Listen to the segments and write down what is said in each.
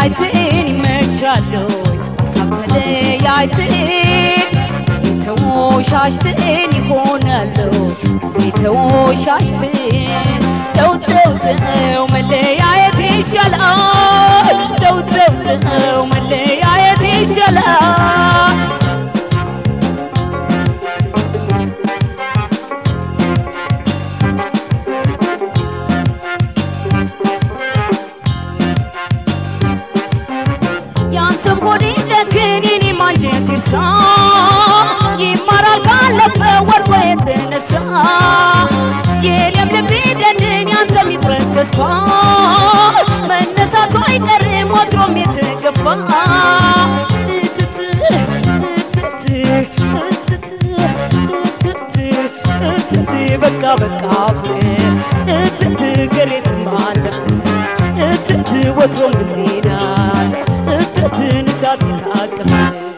ተለያይተን ይመቻለሁ ሀሳብ ተለያይተን የተወሻሽተን ይሆናለሁ የተወሻሽተን ተው ተው ተው መለያየት ይሻላል ተው ተው ተው መለያየት ይሻላል ያንተም ሆዴ ጨክን የኔም አንጀት ይርሳ ይማራል ካለፈ ወርቆ የተነሳ የለም ልቤ ደንድን ያንተም ይፍረስ ተስፋ መነሳቱ አይቀርም ወትሮም የተገባ እትት እትት እትት እትት እትት በቃ በቃ ፍቅር እትት ገሬትም አለብን እትት ወትሮም ብትሄዳል እትትን እሳት የታቀፈ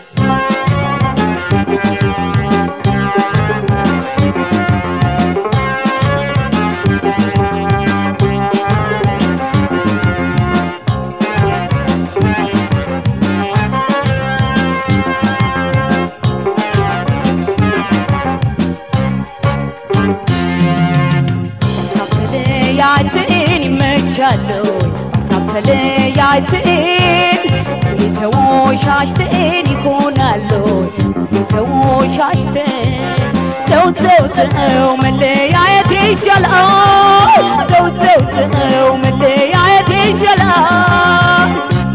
ሀሳብ ተለያይተን ይመቻለሁ ሀሳብ ተለያይተን የተወሻሽተን ይሆናለሁ የተወሻሽተን ተው ተው ተው መለያየት ይሻላል ተው ተው ተው መለያየት ይሻላል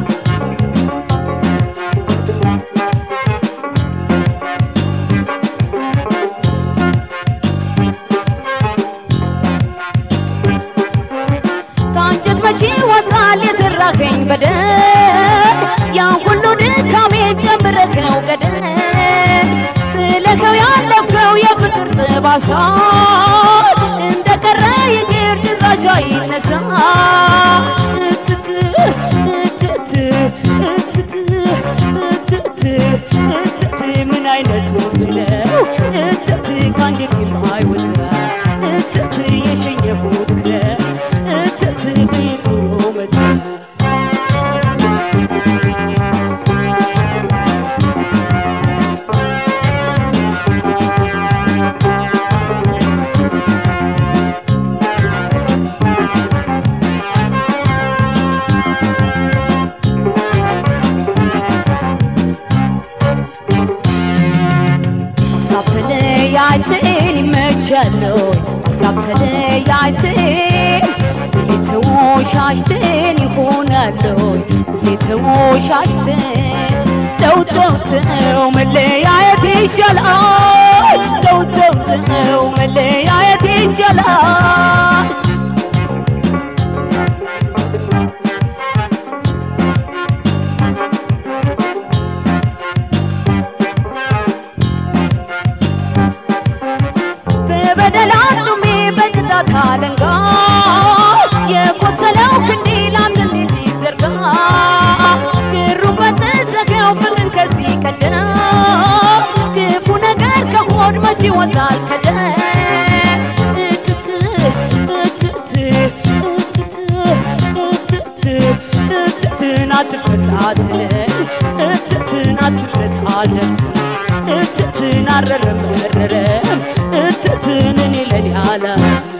ከአንጀት መቼ ወጣል የሰራኸኝ በደል ያን ሁሉ ድካሜን ጨምረኸው ገደል ጥለኸው ያለፍከው የፍቅር ጠባሳ እንደ ቀረ ይቅር ጭራሽ አይነሳ እትት እትት እትት እትት እትት ምን አይነት ወቅት ነው እትት ከአንጀት የማይወጣ እትት የሸኘሁት ክረት እትት ቤቱ መጣ ሀሳብ ተለያይተን ይመቻለሁ ሀሳብ ተለያይተን የተወሻሽተን ይሆናለሁ የተወሻሽተን ተው ተው ተው መለያየት ይሻላል ተው ተው ተው መለያየት ይሻላል በበደላችሁሜ በቅጣት አለንጋ የቆሰለው ክንዴ ላንተ እንዴት ይዘርጋ ክሩ በተዘጋው ፍቅርን ከዚህ ቀደም ክፉ ነገር ከሆድ መቼ ይወጣል ከደም እትት እትት እትት እትት እትትን አትፈታትነኝ እትትን አትፍረት አልደርስም እትትን አረረም መረረም እትትን እኔ ለኔ አላስም